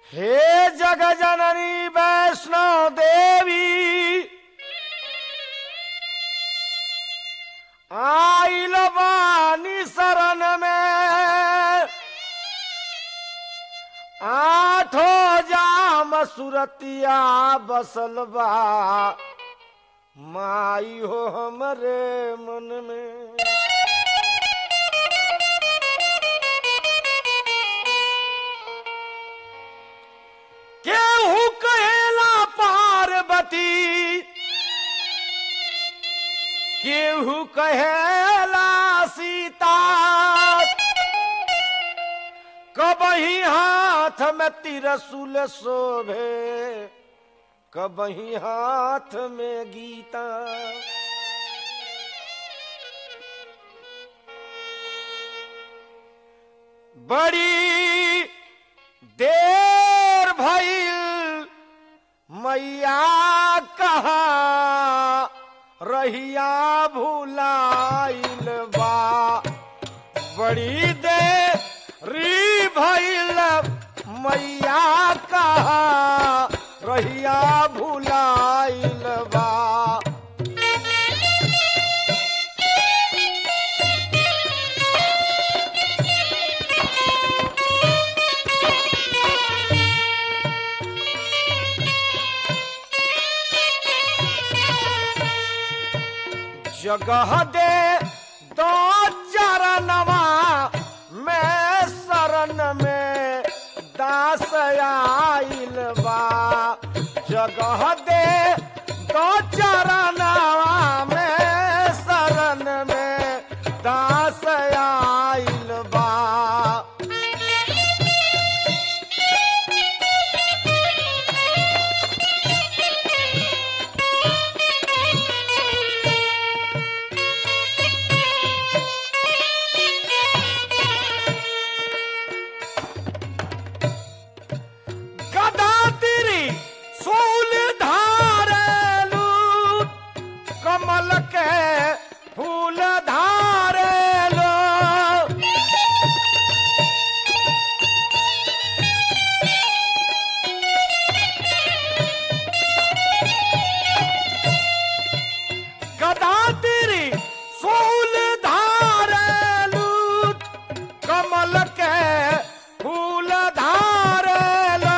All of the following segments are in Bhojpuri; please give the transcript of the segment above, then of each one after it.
हे जग जननी वैष्णो देवी आइल बानी शरण में आठो जाम सुरतिया बसल बा माई हो हमरे मन में केहू कहेला पार्वती केहू कहेला सीता कबही हाथ में तिरसुल शोभे कबही हाथ में गीता बड़ी देर भइल मैया कहा रहिया भुलाइल बा बड़ी देरी भइल मैया कहा रहिया भुलाइल बा जगह दे दो चरणवा मैं शरण में दास आइल बा जगह दे दो चरणवा मैं शरण में दास आइल बा गदा तिरी सूल धारेलू कमल के फूल धारेलो गदा तिरी सूल धारेलू कमल के फूल धारेलो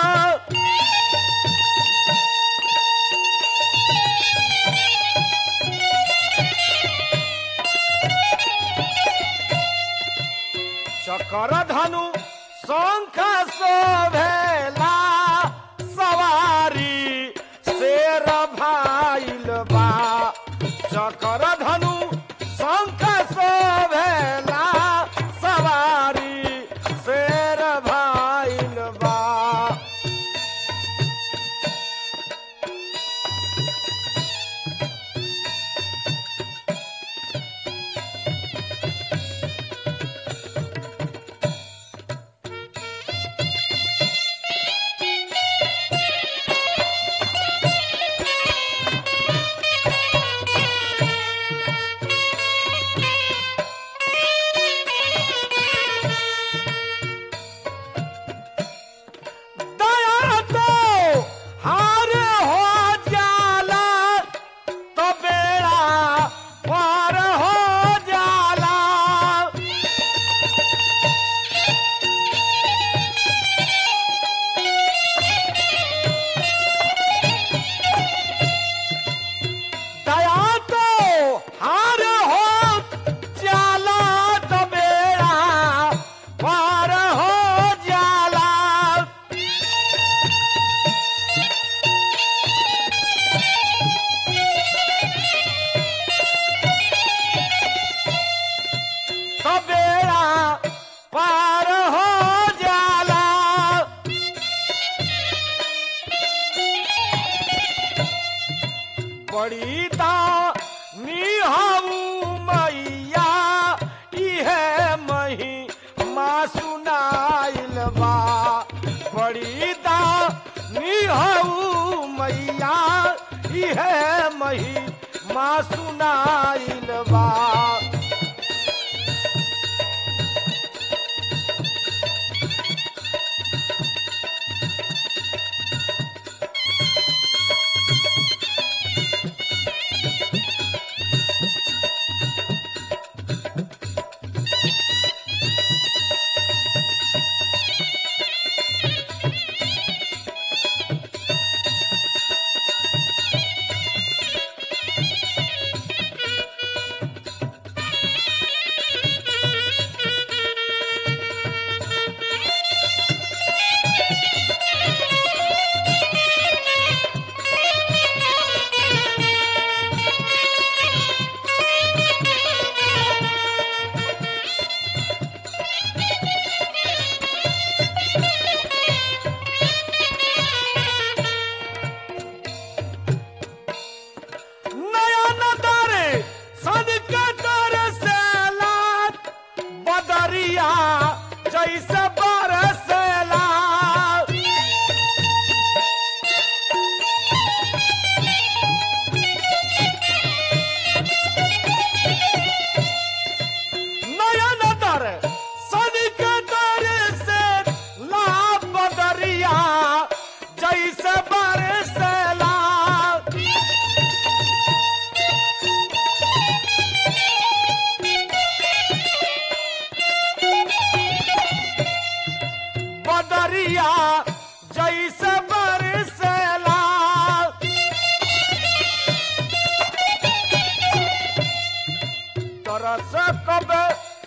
चकर धनु शंख शोभेला सवारी शेर भाइल बा चकर धनु शंख शोभेला सवारी शेर भाइल बा दया तो हार हो जाला तो बेड़ा पार हो जाला दया तो हार हो जाला तो बेड़ा पार हो जाला तो बेड़ा पार हो जाला बड़ी निहाऊ मैया इहे मही माँ सुनाइल बा बड़ी निहाऊ मैया इहे मही माँ सुनाइल बा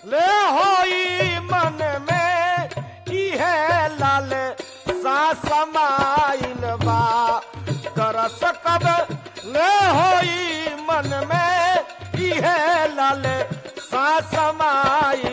ले होई मन में इहे लाल सा समाइल बा दरस कब ले होई मन में इहे लाल सा समाइल